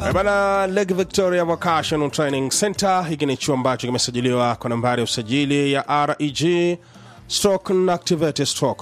Eh, Bana Lake Victoria Vocational Training Center, hiki ni chuo ambacho kimesajiliwa kwa nambari ya usajili ya REG stroke na activate stroke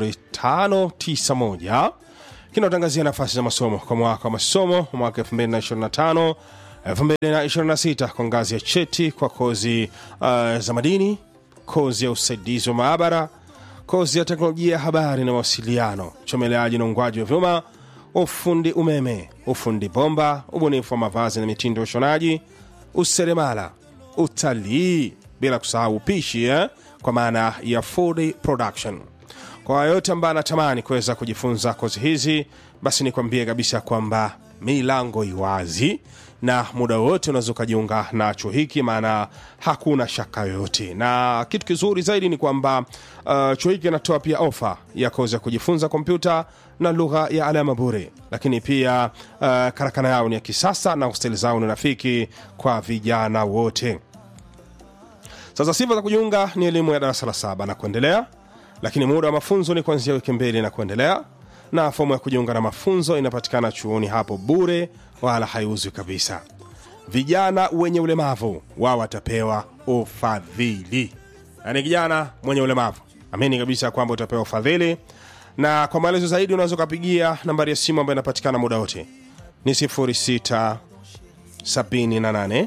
0591 kinaotangazia nafasi za masomo kwa mwaka wa masomo mwaka 2025 2026 kwa ngazi ya cheti kwa kozi uh, za madini, kozi ya usaidizi wa maabara, kozi ya teknolojia ya habari na mawasiliano, uchomeleaji na ungwaji wa vyuma, ufundi umeme, ufundi bomba, ubunifu wa mavazi na mitindo ya ushonaji, useremala, utalii, bila kusahau upishi eh? kwa maana ya food production. Kwa yoyote ambaye anatamani kuweza kujifunza kozi hizi, basi nikwambie kabisa kwamba milango iwazi na muda wote unaweza ukajiunga na chuo hiki, maana hakuna shaka yoyote. Na kitu kizuri zaidi ni kwamba uh, chuo hiki kinatoa pia ofa ya kozi ya kujifunza kompyuta na lugha ya alama bure, lakini pia uh, karakana yao ni ya kisasa na hosteli zao ni rafiki kwa vijana wote. Sasa sifa za kujiunga ni elimu ya darasa la saba na kuendelea, lakini muda wa mafunzo ni kuanzia wiki mbili na kuendelea, na fomu ya kujiunga na mafunzo inapatikana chuoni hapo bure, wala haiuzwi kabisa. Vijana wenye ulemavu wao watapewa ufadhili, yaani kijana mwenye ulemavu amini kabisa kwamba utapewa ufadhili, na kwa maelezo zaidi unaweza ukapigia nambari ya simu ambayo inapatikana muda wote ni 06 78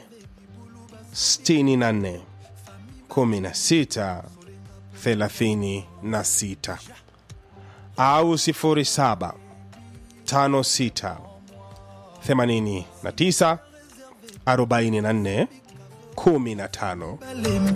64 16 36 au 07 56 89 44 15